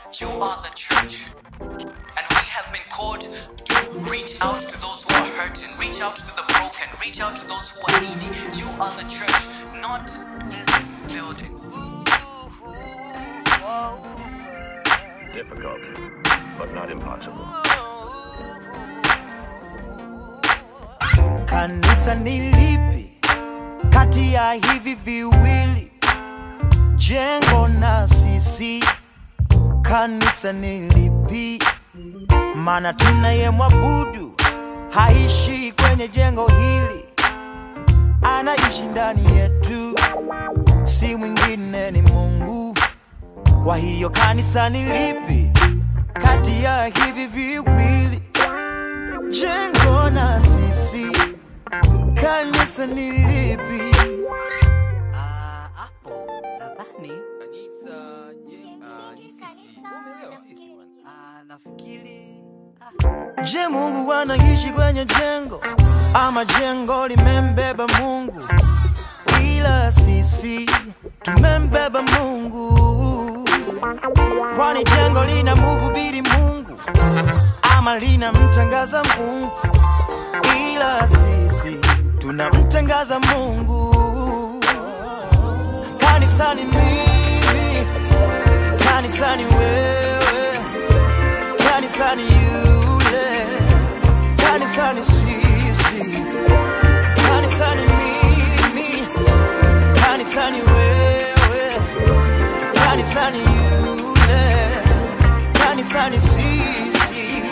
You are the church. And we have been called to reach out to those who are hurting, reach out to the broken, reach out to those who are needy. You are the church, not this building. Difficult, but not impossible. Kanisa ni lipi kati ya hivi viwili? Jengo na sisi. Kanisa ni lipi? Maana tunayemwabudu haishi kwenye jengo hili, anaishi ndani yetu, si mwingine ni Mungu. Kwa hiyo kanisa ni lipi kati ya hivi viwili? Jengo na sisi, kanisa ni lipi? Ah, hapo nadhani ah, nafikiri Je, Mungu anaishi kwenye jengo ama jengo limembeba Mungu? Ila sisi tumembeba Mungu, kwani jengo lina mhubiri Mungu ama linamtangaza Mungu? Ila sisi tunamtangaza Mungu. Kanisani mimi, kanisani wewe kanisani yule, kanisani sisi, kanisani mimi, kanisani wewe, kanisani yule, kanisani sisi.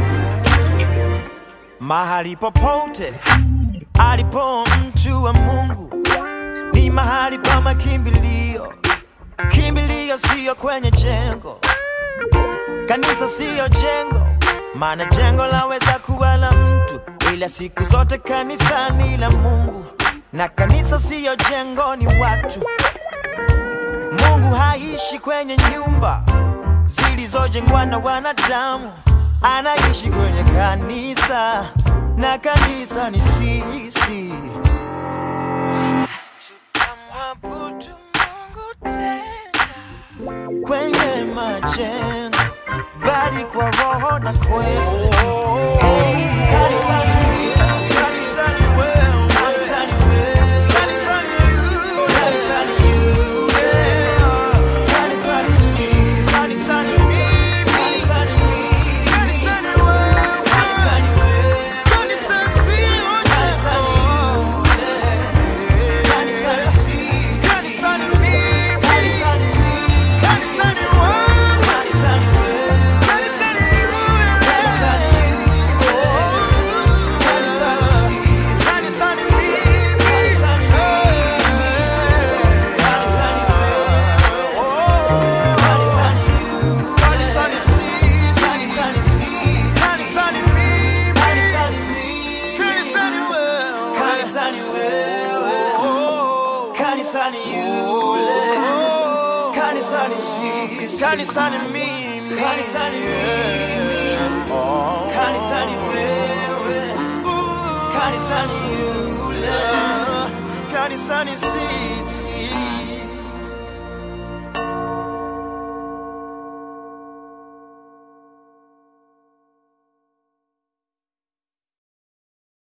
Mahali popote alipo mtu wa Mungu ni mahali pa makimbilio. Kimbilio siyo kwenye jengo Kanisa siyo jengo, maana jengo laweza kuwa la mtu, ila siku zote kanisa ni la Mungu, na kanisa siyo jengo, ni watu. Mungu haishi kwenye nyumba zilizojengwa na wanadamu, anaishi kwenye kanisa, na kanisa ni sisi. Tutamwabudu Mungu tena kwenye majengo bali kwa roho na kweli. Hey, kanisani, kanisani wewe, kanisani wewe, kanisani you, kanisani you, yeah. Kanisani sisi, kanisani mimi, kanisani mimi, kanisani wewe, kanisani wewe, kanisani sio kanisani you, yeah. Kanisani sisi, kanisani mimi, kanisani mimi, kanisani wewe, kanisani wewe, kanisani you, yeah. Kanisani you, oh. Kanisani sisi, kanisani mimi, kanisani wewe, kanisani wewe, oh. Kanisani you, kanisani sisi, kanisani sisi, kanisani mimi, kanisani mimi, kanisani wewe, kanisani wewe, oh. Kanisani yule, kanisani sisi, kanisani mimi, kanisani mimi, oh. Kanisani wewe, kanisani yule, kanisani sisi.